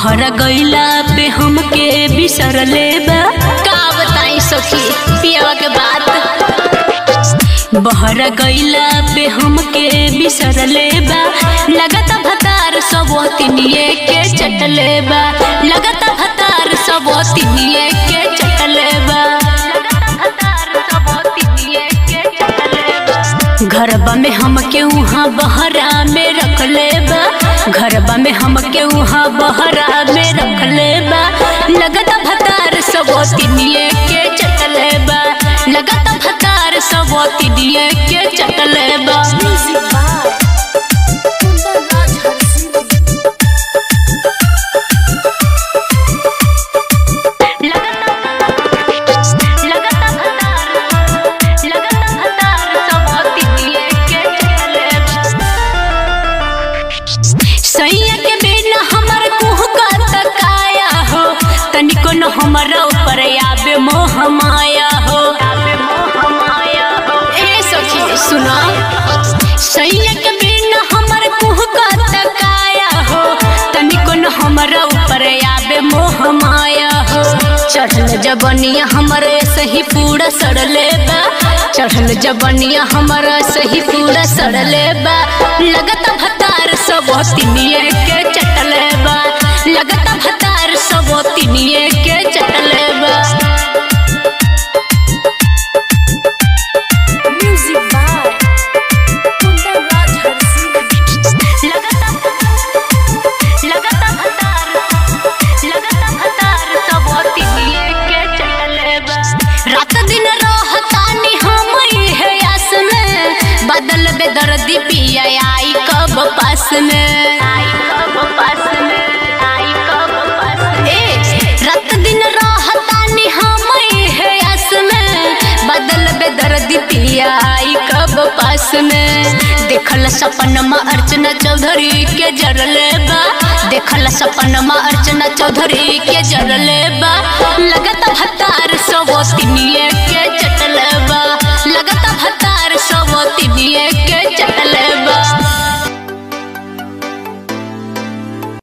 बहरा गईला पे हमके बिसरले बा का बताई सखी पियावा के बात बहरा गईला पे हमके बिसरले बा लगता भतार सब तिनिए के चटले बा लगता भतार सब तिनिए के चटले बा घरबा में हमके उहाँ बहरा में रखले बा घरबा में हमके उहाँ बहरा में रखले बा लगता भतार सब तिनिए के चटले बा लगता भतार सब तिनिए के चटले बा सैया के बिना हमर कुह का तकाया हो तनिको न हमरा ऊपर आबे मोह माया हो ए सखी सुना सैया के बिना हमर कुह का तकाया हो तनिको न हमरा ऊपर आबे मोह माया हो चढ़ल जबनिया हमरे सही पूरा सड़ले बा चढ़ल जबनिया हमरा सही पूरा सड़ले बा लगता भतार सब तिनिए के चटले बा लगता भतार सब तिनिए के चटले बा रात दिन रहतानी हम इहे आस में बदल बेदर्दी पिया आई कब पास में आई कब पास में आई कब पास में ए रात दिन रहतानी हम इहे आस में बदल बेदर्दी पिया आई कब पास में देखल सपनमा अर्चना चौधरी के जरले बा देखल सपनमा अर्चना चौधरी के जरले बा लगता भतार सब तिनिए के चटले बा लगता भतार सब तिनिए के